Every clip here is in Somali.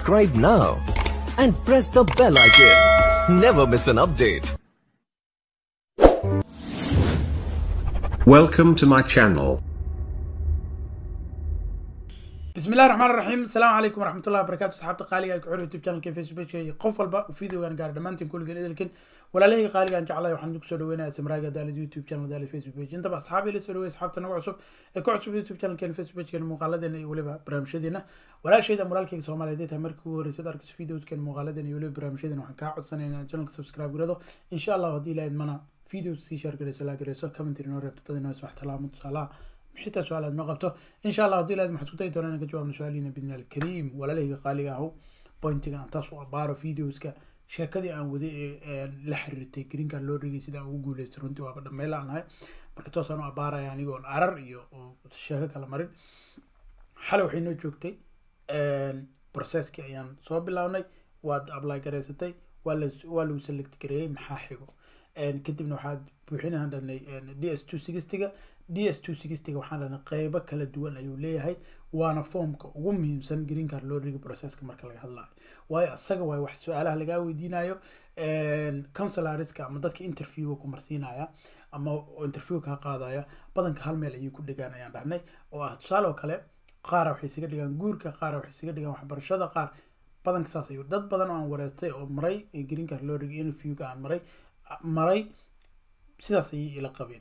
Subscribe now and press the bell icon. Never miss an update. Welcome to my channel. بسم الله الرحمن الرحيم السلام عليكم ورحمة الله وبركاته صحابتي قالي ku xir youtube channelka facebook qof walba videogan gaar dhamaantiin kulligan idilkin walaalahayga qaaliga aan jeclahay waxaan ku soo dhaweynayaa samraaga daalid youtube channel daalid facebook page intaba asxaabi la soo dhaweey asxaabta nagu cusub ee ku cusub youtube channelkeena facebook page muuqaaladeena iyo weliba barnaamijyadeena walaashayda walaalkayga soomaaliyeed ay tahay markii ugu horreysay arkayso videoskeena muuqaaladeena iyo weliba barnaamijyadeena waxaan kaa codsanaya inaan channelka subscribe garado insha allah haddii ilahayd mana videos sii share garayso laa garayso commentary noo reebto dad inoo wax talaamo tusaalaha xitaa su-aal aad noo qabto insha allah haddii ilahayd waxaan isku dayi doonaa inaan ka jawaabno su-aaliina bidni alkariim walaalahayga qaaliga ahu pointiga aan taas u abaaro videoska sheekadii aan waday ee la xiriirtay green card loo dhigay sida aan ugu guuleystay runtii waaba dhameyla aan ahay marka toosaan u abaaraya anigoon arar iyo sheeko kala marin xalay waxay noo joogtay processkii ayaan soo bilownay waad apply garaysatay waa la waa lagu select gareeyey maxaa xigo kadibna waxaad buuxinahan dhanay d s two sixtyga d s two sixtyga waxaan dhanay qeybo kala duwan ayuu leeyahay waana foomka ugu muhiimsan green card loo dhigi processka marka laga hadlayo waayo asaga waay wax su-aalaha lagaa weydiinayo consularska ama dadka interviewga ku marsiinaya ama interview kaa qaadaya badanka hal meel ayay ku dhegaan ayaan dhahnay oo ah tusaale oo kale qaara waxay isaga dhigaan guurka qaara waxay isaga dhigaan waxbarashada qaar badanka saas ayuu dad badan oo aan wareystay oo maray green card loo dhigay interviewga aan maray maray sidaas ayay ila qabeen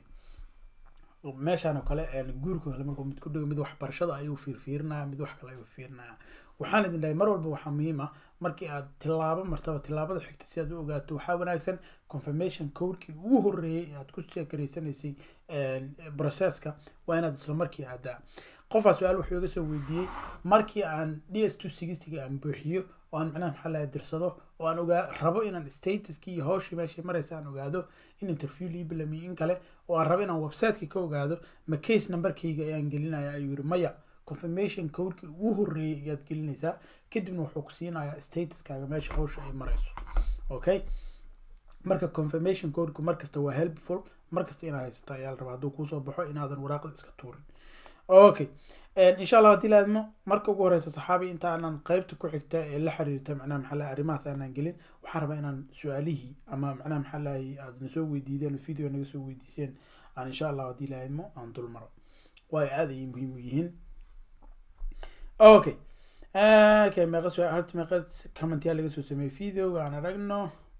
meeshaan oo kale guurka kale markuu mid ku dhigo mid waxbarashada ayuu fiirfiirinaya mid wax kale ayuu fiirinaya waxaan idin dhahay mar walba waxaa muhiim ah markii aad tilaabo martaba tilaabada xigta si aad u ogaato waxaa wanaagsan confirmation codekii ugu horreeyay ee aad ku sheekaraysanaysay processka waa inaad isla markii aadaa qofaa su-aal wuxuu iga soo weydiiyey markii aan d s two sixtyga aan buuxiyo oo aan macnaha maxaa laha dirsado oo aan ogaa rabo inaan statuskii iyo hawshii meeshay maraysa aan ogaado in interview lii bilamiyo in kale oo aan rabo inaan websiteka ka ogaado ma case numberkayga ayaan gelinaya ayuu yiri maya confirmation codekii ugu horreeyay ayaad gelinaysaa kadibna wuxuu ku siinayaa statuskaaga meesha hawsha ay marayso okay marka confirmation codeka markasta waa helpful markasta inaad haysata ayaa la rabaa hadduu kuusoo baxo inaadan waraaqda iska tuurin okay insha allah haddii laadmo marka ugu horeysa saxaabi inta aanan qeybta ku xigta ee la xiriirta macnaha maxaa lahay arrimahaas aanan gelin waxaan rabaa inaan su-aalihii ama macnaha maxaa lahay aad na soo weydiideen video naga soo weydiiseen aan insha allah haddii laadmo aan dul maro waayo aad ayay muhiim u yihiin okay okay meeqa su horta meeqa commentiyaa laga soo sameeyey videoga aan aragno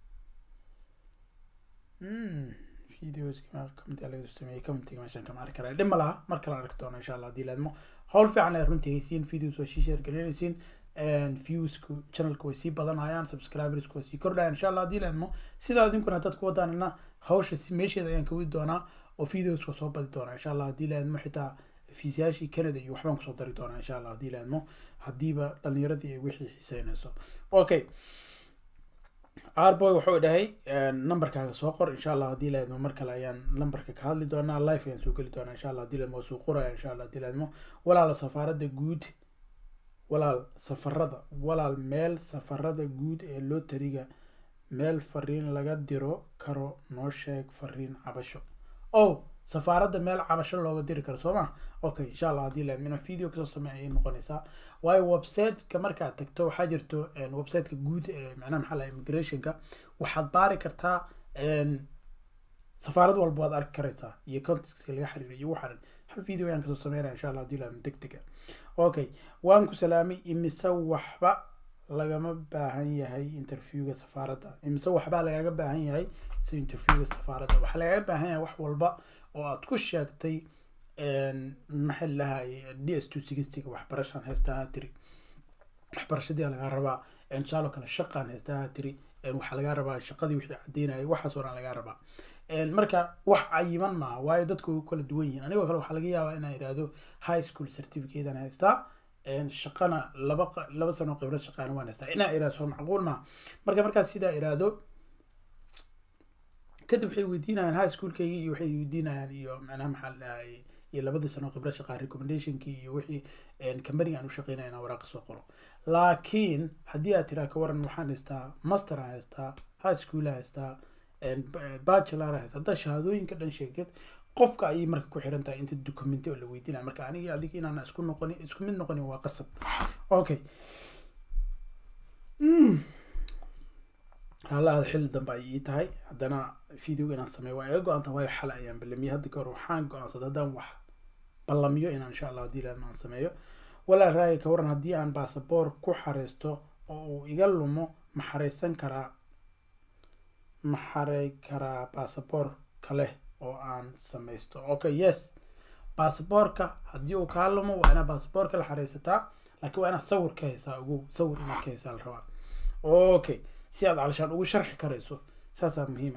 videos commentiyaa laga soo sameeyey commentiga meeshaan kama arki karaa dhima laha mar kale arki doono insha allah haddii laadmo hawl fiican ay runtii haysiin videos waa sii share gareynaysiin viewsku channelka way sii badanayaan subscribersku way sii kordhayaan insha allah haddii laadmo sidaa idinkuna haddaad ku wadaanina hawsha meesheeda ayaan ka wadi doonaa oo videos waa soo badi doonaa insha allah haddii laadmo xitaa fiisayaashii canada iyo waxbaan kusoo dari doonaa insha allah haddii laadmo haddiiba dhalinyaradii ay wixii xiiseynayso okay arboy wuxuu dhahay numberkaaga soo qor insha allah haddii laadmo mar kale ayaan numberka ka hadli doonaa life ayaan soo geli doonaa insha allah haddii laadmo waa soo qoraya insha allah haddii laadmo walaala safaarada guud walaal safarada walaal meel safarada guud ee lotariga meel fariin laga diro karo noo sheeg fariin cabasho oh safaaradda meel cabasho looga diri karo soo ma okay insha allah haddii laadmo inaan video kasoo sameey ayay noqonaysaa waayo websiteka markaad tagto waxaa jirto websiteka guud ee macnaha maxaa laha immigrationka waxaad baari kartaa safaarad walba waad arki karaysaa iyo contextka laga xiriiro iyo waxaan hal video ayaan kasoo sameynaya insha allah haddii laadmo deg dega okay waan ku salaamay imise waxba lagama baahan yahay interviewga safaaradda imise waxbaa lagaga baahan yahay si interviewga safaaradda waxaa lagaga baahan yahay wax walba oo aad ku sheegtay maxay lahay d s two sixtyga waxbarashaan heestaha tiri waxbarashadii lagaa rabaa tusaale kale shaqaan heestaha tiri waxaa lagaa rabaa shaqadii wixii cadeynayay waxaas oo dhan lagaa rabaa marka wax cayiman maaha waayo dadku way kala duwan yihiin anigoo kale waxaa laga yaabaa inaan idhaahdo high school certificatean haystaa shaqana laba laba sano khibrad shaqaana waan haystaa inaan idhaahdo soo macquul maaha marka markaas sidaa idhaahdo kadib waxay weydiinayaan high schoolkaygii iyo waxay weydiinayaan iyo macnaha maxaa la dhahay iyo labadii sano khibrad shaqaa recommendationkii iyo wixii company aan u shaqeynaya inaan waraaqa soo qoro laakiin haddii aad tiraa ka waran waxaan haystaa master aan haystaa high school aan haystaa bachelor aan haystaa haddaa shahaadooyinka dhan sheegtid qofka ayay marka ku xiran tahay inta documenti oo la weydiinaya marka aniga adiga inaan isku noqonin isku mid noqonin waa qasab okay halaada xilli dambe ay ii tahay haddana video inaan sameeyo waa iga go-anta waayo xal ayaan ballamiyey hadda kahor waxaan go-aansaday haddaan wax ballamiyo inaan insha allah haddii ilaahdo aan sameeyo walaa raagi ka waran haddii aan baasaboor ku xareysto oo uu iga lumo ma xareysan karaa ma xarey karaa baasaboor kale oo aan sameysto okay yes baasaboorka haddii uu kaa lumo waa inaad baasaboorka la xareysataa laakiin waa inaad sawir ka haysaa ugu sawir inaad ka haysaa la rabaa okay si aad calishaan ugu sharxi karayso saasaa muhiima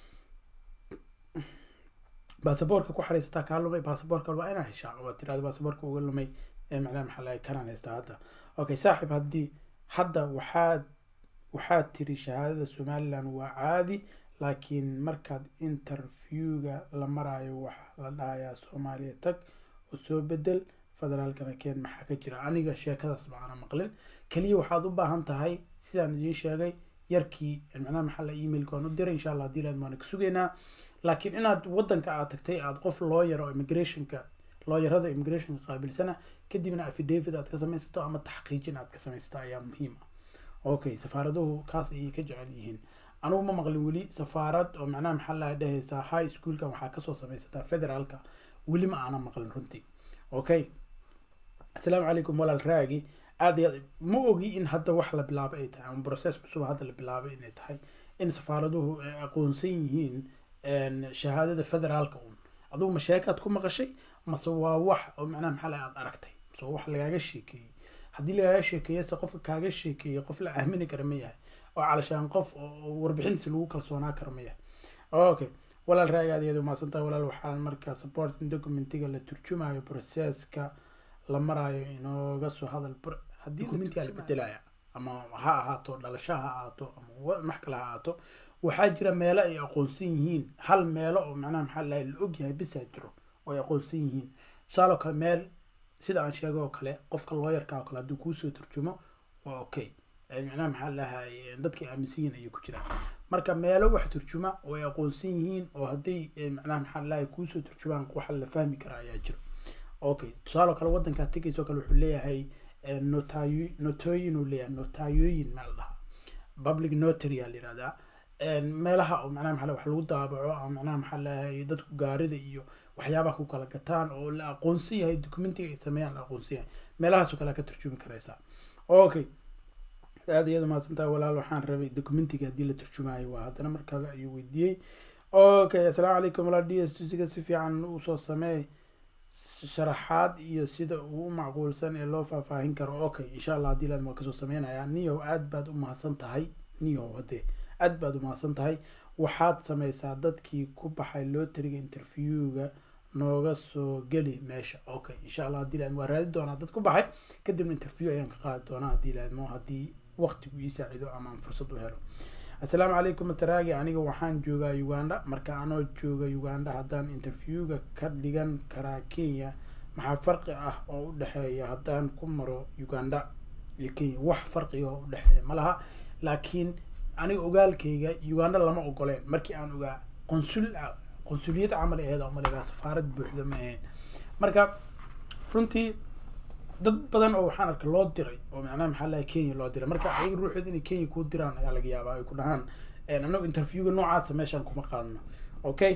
baasaboorka ku xareysataa kaa lumay baasaboorka waa inaa heshaa oo tirahda baasaboorka uga lumay ee macnaha maxaa lahay kanaan haystaa hadda okay saaxiib haddii hadda waxaad waxaad tiri shahaadada somaliland waa caadi laakiin markaad interviewga la maraayo waxaa la dhahayaa soomaaliya tag oo soo bedel federaalkana keen maxaa ka jira aniga sheekadaas ma aana maqlin keliya waxaad u baahan tahay sidaan idiin sheegay yarkii macnaha maxaa la emailka waan u diray insha allah haddii laad waana ka sugaynaa laakiin inaad wadanka aad tagtay aad qof lawyer oo immigrationka lawyerada immigrationka qaabilsana kadibna affidavit aad ka samaysato ama taxqiijin aad ka samaysato ayaa muhiim ah okay safaaraduhu kaas ayay ka jecel yihiin anugu ma maqlin weli safaarad oo macnaha maxaa laha dhehaysaa high schoolka waxaa kasoo samaysataa federaalka weli ma aana maqlin runtii okay asalaamu calaykum walaal raagi aad iyo aad ma ogi in hadda wax la bilaabay ay tahay ama process cusub hadda la bilaabay inay tahay in safaaraduhu ay aqoonsan yihiin shahaadada federaalka un adugu ma sheekaad ku maqashay mase waa wax oo macnaha maxaa laha aad aragtay mase waa wax lagaaga sheekeeyey haddii lagaaga sheekeeyo se qofka kaaga sheekeeyey qof la aamini kara ma yahay oo calashaan qof oo warbixintiisa lagu kalsoonaa kara ma yahay okay walaal raagi aad iyada umaasantaha walaal waxaa markaa supporting documentiga la turjumayo processka la maraayo inooga soo hadal haddii documentiga la bedelaya ama ha ahaato dhalasho ha ahaato ama wax kale ha ahaato waxaa jira meelo ay aqoonsan yihiin hal meelo oo macnaha maxaa lahay la ogyahay bisaa jiro oo ay aqoonsan yihiin tusaaloo kale meel sida aan sheegay oo kale qofka looyarka oo kale hadduu kuusoo turjumo waa okay macnaha maxaa lahay dadkay aaminsan yihiin ayay ku jiraan marka meelo wax turjuma oo ay aqoonsan yihiin oo hadday macnaha maxaa lahay kuusoo turjumaan waxa la fahmi kara ayaa jiro okay tusaaloo kale wadankaa tegayso kale wuxuu leeyahay notayo notooyin uu leeyahay notayooyin maa la dhahaa public notary aa la yihahdaa meelaha oo macnaha maxaa wax lagu daabaco ama macnaha maxaa lahay dadku gaarida iyo waxyaabaha ku kala gataan oo la aqoonsan yahay documentiga ay sameeyaan la aqoonsan yahay meelahaasoo kale ka turjumi karaysaa okay aad iyada mahadsantahay walaal waxaan rabay documentiga haddii la turjumaayo waa haddana mar kale ayuu weydiiyey okay assalaamu calaykum walaal d s tusiga si fiican usoo sameey sharaxaad iyo sida uu u macquulsan ee loo faahfaahin karo okay insha allah haddii laad waa kasoo sameynayaa niyow aad baad u mahadsan tahay niyow hadee aad baad u mahadsan tahay waxaad sameysaa dadkii ku baxay lotariga interviewga nooga soo geli meesha okay insha allah haddii laad waa raadi doonaa dad ku baxay kadibna interview ayaan ka qaadi doonaa haddii laadmo haddii waqtigu ii saacido ama aan fursad u helo assalaamu calaykum masteragi aniga waxaan joogaa uganda marka anoo jooga uganda haddaan interviewga ka dhigan karaa kenya maxaa farqi ah oo u dhexeeya haddaan ku maro uganda iyo kenya wax farqiga oo u dhexeeya ma laha laakiin aniga ogaalkayga uganda lama ogoleen markii aan ogaa qonsul qonsuliyad camal aheed oo malegaa safaarad buuxda ma ahayn marka runtii dad badan oo waxaan arkay loo diray oo macnaha maxaa lahay kenya loo diray marka ayaga ruuxooda inay kenya kuu diraan ayaa laga yaabaa ay ku dhahaan anagu interviewga noocaasa meeshaan kuma qaadno okay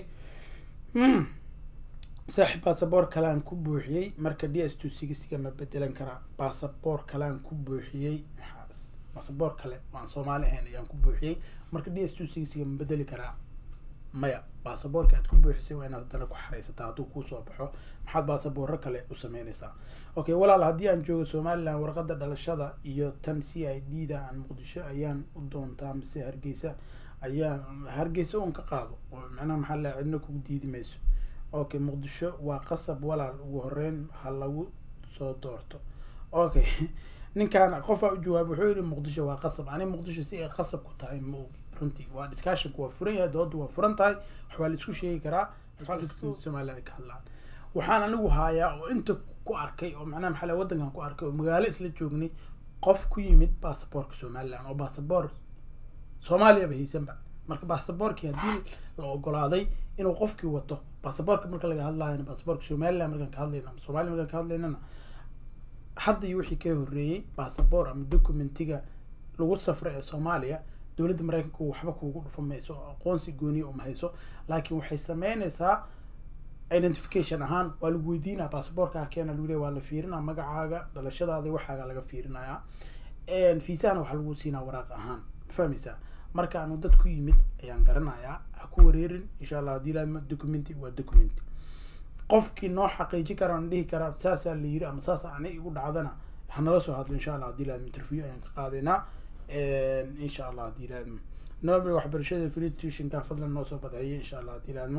saaxib baasaboor kalean ku buuxiyey marka d s two sigisiga ma bedelan karaa baasaboor kalean ku buuxiyey baasaboor kale waan soomaali ahayn ayaan ku buuxiyey marka d s two sigisiga ma bedeli karaa maya baasaboorka aad ku buuxisay waa inaad haddana ku xareysataa hadduu kuusoo baxo maxaad baasaboorro kale u sameynaysaa okay walaal haddii aan joogo somaliland warqadda dhalashada iyo tan c i d da aan muqdisho ayaan u doontaa mise hargeysa ayaan hargeysa un ka qaado oo macnaha maxaa la cidna kugu diidi mayso okay muqdisho waa qasab walaal ugu horeyn ha lagu soo doorto okay ninkaan qofaa u jawaab wuxuu yihi muqdisho waa qasab ani muqdisho si ay qasab ku tahay ma ogi runtii waa discussionku waa furan yahay doodu waa furan tahay waxbaa la isku sheegi karaa somaliland ka hadlaan waxaan anigu haayaa oo inta ku arkay oo macnaha maxaa lahay waddankan ku arkay oo magaalo isla joognay qof ku yimid baasaboorka somaliland oo baasaboor soomaaliyaba haysanba marka baasaboorkii haddii la ogolaaday inuu qofkii wato baasaboorka marka laga hadlaayana baasaboorka somaliland markaan ka hadlayna ama soomaaliya markaan ka hadlaynana hadda iyo wixii ka horreeyey baasaboor ama documentiga lagu safray ee soomaaliya dowladda maraykanka waxba kuugu dhufa mayso aqoonsi gooniya uma hayso laakiin waxay sameynaysaa identification ahaan waa lagu weydiinaa basaboorkaa keena lagu leeya waa la fiirinaa magacaaga dhalashadaada waxaaga laga fiirinayaa fiisahana waxaa lagu siinaa waraaq ahaan ma fahmaysaa marka aanu dad ku yimid ayaan garanayaa ha ku wareerin insha allah haddii laadma documenti waa documenti qofkii noo xaqiijin kara aan dhihi karaa saasaa la yiri ama saasa ani igu dhacdana hanala soo hadlo insha allah haddii laadma interview ayaan ka qaadaynaa insha allah haddii laadmo nobel waxbarashada free tuitionka fadlan noo soo badceeyay insha allah haddii laadmo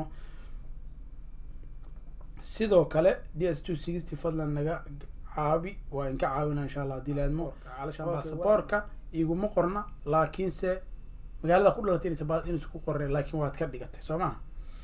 sidoo kale d s two sixty fadlan naga caabi waa inka caawina insha allah haddii laadmo calashaan basaboorka iguma qorna laakiinse magaalada ku dhalatay inaysa inaysa ku qornay laakiin waad ka dhigatay soo maha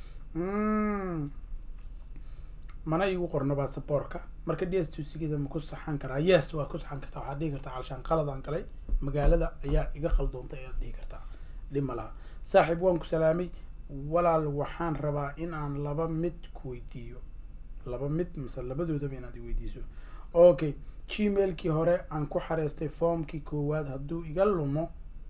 mana igu qorno basaboorka marka d s two sixty ma ku saxan karaa yes waa ku saxan kartaa waxaad dhihi kartaa calashaan qaladaan galay magaalada ayaa iga qaldoontay ayaad dhihi kartaa dhib ma laha saaxiib waan ku salaamay walaal waxaan rabaa in aan laba mid ku weydiiyo laba mid mase labadoodaba inaad iweydiiso okay gmailkii hore aan ku xareystay formkii koowaad hadduu iga lumo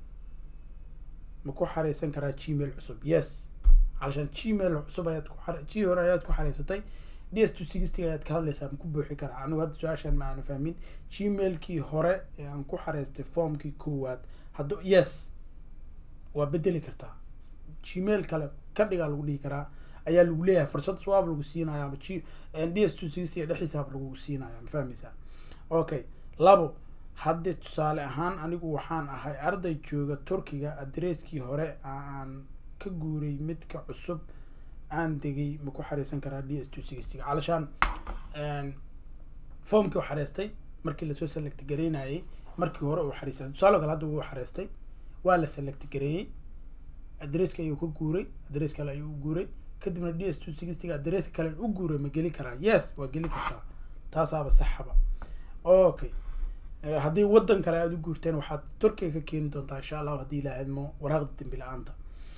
ma ku xareysan karaa gmail cusub yes calashaan gmail cusub ayaad ku g hore ayaad ku xareysatay d s two sixty ayaad ka hadlaysaa ma ku buuxi karaa anigu hadda su-aashaan ma aanu fahmin gmailkii hore ee aan ku xareystay formkii koowaad hadduu yes waa bedeli kartaa gmail kale ka dhigaa lagu dhihi karaa ayaa lagu leeyahay fursad swaab lagu siinaya ama g d s two sixty dhexdiisaaba lagu siinaya ma fahmaysaa okay labo haddii tusaale ahaan anigu waxaan ahay arday jooga turkiga adresskii hore aan ka guuray midka cusub aan degay ma ku xariisan karaa d s two sixtyga calashaan formkii u xareystay markii lasoo select gareynayay markii hore uu xariistay tusaale kale hadda wuu xareystay waa la select gareeyey adresska ayuu ka guuray adress kale ayuu u guuray kadibna d s two sixtyga adresska kale u guuray ma geli karaa yes waa geli kartaa taasaaba saxaba okay haddii waddan kale aada u guurteen waxaad turkiga ka keeni doontaa insha allahu haddii ilaahadmo waraaqda dembi la-aanta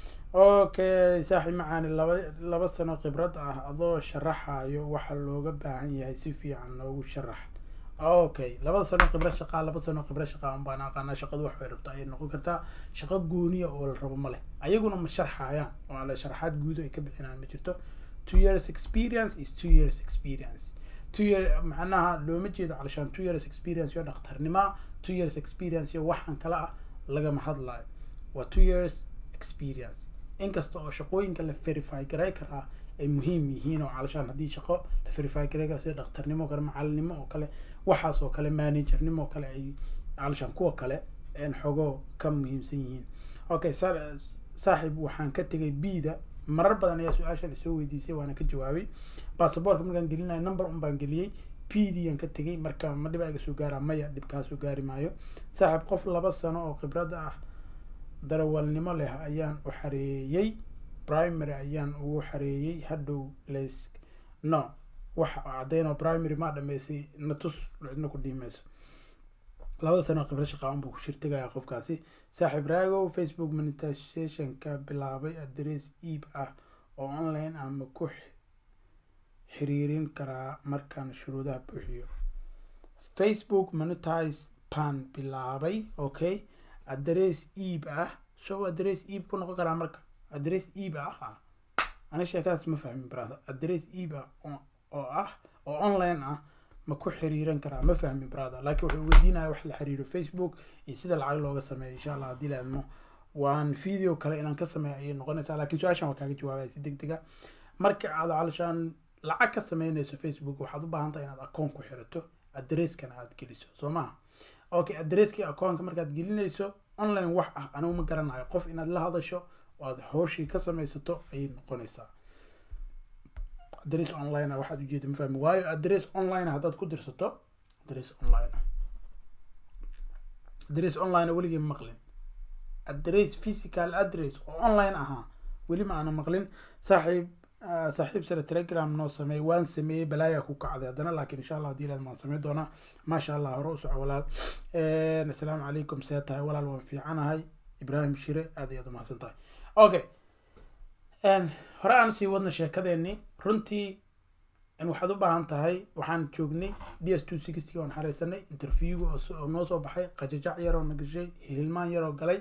okay saaxiib macaani laba laba sano khibrad ah adoo sharaxayo waxa looga baahan yahay si fiican noogu sharax okay labada sano khibrad shaqaa laba sano khibrad shaqaa un baan aqaanaa shaqadu wax bay rabto ayay noqon kartaa shaqo gooniya oo la rabo ma leh ayaguna ma sharxayaan oo ale sharaxaad guud ay ka bixinaan ma jirto two years experience is two years experience two year macnaha looma jeedo calashaan two years experience iyo dhakhtarnima two years experience iyo waxaan kale ah lagama hadlayo waa two years experience inkasta oo shaqooyinka la verify garay karaa ay muhiim yihiin oo calashaan haddii shaqo la verify garay kara sida dhakhtarnimo oo kale macalinimo oo kale waxaas oo kale managernimo oo kale ay calashaan kuwa kale xogoo ka muhiimsan yihiin okay saaxiib waxaan ka tegay b-da marar badan ayaa su-aasha lasoo weydiisay waana ka jawaabay basaboorka markaan gelinayo number un baan geliyey p d aan ka tegay marka ma dhibaa iga soo gaaraa maya dhibkaa soo gaari maayo saaxiib qof laba sano oo khibrada ah darawalnimo leh ayaan u xareeyey primary ayaan ugu xareeyey hadhow les no waxa caddeyn oo primary maa dhameysay natus cidna ku dhiimayso labada sano oo khibrad shaqaa unbuu ku shirtagaya qofkaasi saaxiib raagow facebook monetizationka bilaabay adress iib ah oo online ah ma ku xiriirin karaa markaan shuruudaha buuxiyo facebook monetize pan bilaabay okay adress iib ah so adress iib ku noqon karaa marka adress iib ah ah ani sheekadaas ma fahmin brother adress iib ah oo ah oo online ah ma ku xiriiran karaa ma fahmin brother laakiin wuxuu weydiinaya wax la xiriiro facebook iyo sida lacag looga sameeyo insha allah haddii laadmo waan video kale inaan ka sameeyo ayay noqonaysaa laakiin su-aashan waa kaaga jawaabaya si deg dega marka aad calashaan lacag ka sameynayso facebook waxaad u baahan tahay inaad akoon ku xirato adresskana aad geliso soo maha okay adresskii akoonka markaad gelinayso online wax ah anigu ma garanayo qof inaad la hadasho oo aad hooshii ka samaysato ayay noqonaysaa adress online ah waxaad ujeeda ma fahmi waayo adress online haddaad ku dirsato adress online adress online weligii ma maqlin adress physical address oo online ahaa weli ma aana maqlin saaxiib saaxiib sare telegram noo sameey waan sameeyey balaayaa ku kacday haddana laakiin insha allah hadii ilaad waan samey doonaa maasha allah hore u soco walaal assalaamu calaykum see tahay walaal waan fiicanahay ibraahim shire aad ayaad umahadsan tahay okay hore aan sii wadna sheekadeenii runtii waxaad u baahan tahay waxaan joognay d s two sixty oon xareysanay interviewga oo noo soo baxay qajajac yaroo na gashay hilmaan yaroo galay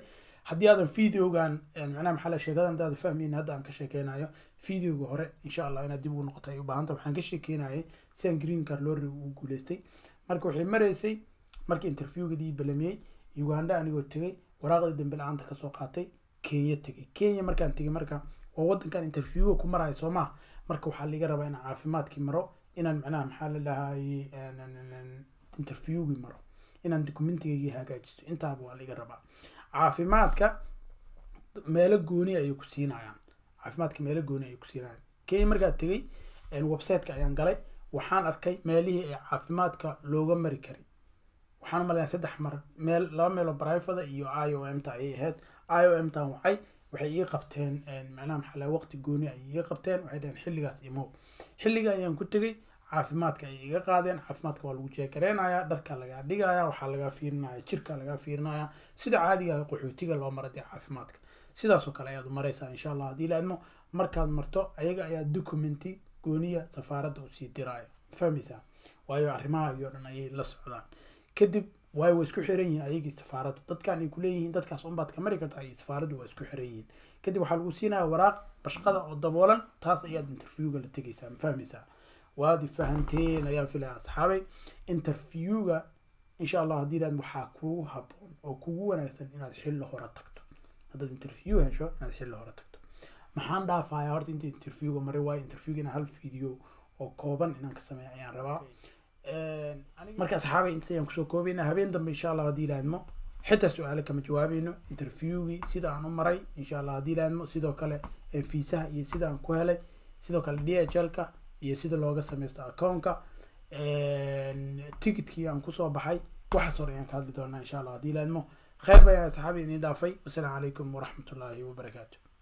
haddii aadan videogan macnaha maxaa la sheekadan haddaad fahmayn hadda aan ka sheekeynayo videoga hore insha allah inaad dib ugu noqoto ay u baahanta waxaan ka sheekeynayay sidaan green car lorry uu guuleystay marka waxay maraysay markii interviewga dii balamiyey uganda anigoo tegay waraaqdii dambe la-aanta kasoo qaatay kenya tegay kenya markaan tegay marka waa wadankan interviewga ku marayo soo maha marka waxaa laga rabaa inaan caafimaadkii maro inaan macnaha maxaa la dhahaye interviewgii maro inaan documentigaygi hagaajisto intaaba waa laga rabaa caafimaadka meelo gooni ayay ku siinayaan caafimaadka meelo gooni ayay ku siinayaan kenya markaa tegay websiteka ayaan galay waxaan arkay meelihii ay caafimaadka looga mari karay waxaan umaleyaa saddex mar meel laba meeloo brivada iyo i o m ta ayay ahayd i o m tan waxay waxay ii qabteen macnaha maxaa laha waqti gooni ayay ii qabteen waxay dhaheen xilligaas imow xilliga ayaan ku tegay caafimaadka ayay iga qaadeen caafimaadka waa lagu jeekareynayaa dharka lagaa dhigaya waxaa lagaa fiirinaya jirka lagaa fiirinaya sida caadiga ah qaxootiga loo mara dee caafimaadka sidaasoo kale ayaad u maraysaa insha allah haddii laadmo markaad marto ayaga ayaa documenti gooniya safaaradda usii diraayo fahmaysaa waayo arrimaha iyo dhan ayay la socdaan kadib waayo way isku xiran yihiin ayagii safaaraddu dadkan ay kuleeyihiin dadkaas unbaad ka mari karta ay safaaraddu waa isku xiran yihiin kadib waxaa lagu siinaya waraaq bashqada oo daboolan taas ayaad interviewga la tegaysaa ma fahmaysaa waad fahanteen ayaan filaya asxaabay interviewga insha allah haddii ilaad waxaa kugu haboon oo kugu wanaagsan inaad xilli hore tagto haddaad interview hesho inaad xilli hore tagto maxaan dhaafayaa horta inta interviewga maray waayo interviewga inaan hal video oo kooban inaan ka sameeya ayaan rabaa marka asxaabay intaas ayaan kusoo koobayna habeen dambe insha allah haddii ilaadmo xitaa su-aale kama jawaabayno interviewgii sida aan u maray insha allah haddii ilaadmo sidoo kale fiisaha iyo sida aan ku helay sidoo kale d h l ka iyo sida looga sameysto accountka ticketkii aan kusoo baxay waxaas hore ayaan ka hadli doonaa insha allah haddii ilaadmo khayr bayaan asxaabi inii dhaafay wasalaamu calaykum waraxmatullaahi wabarakaatu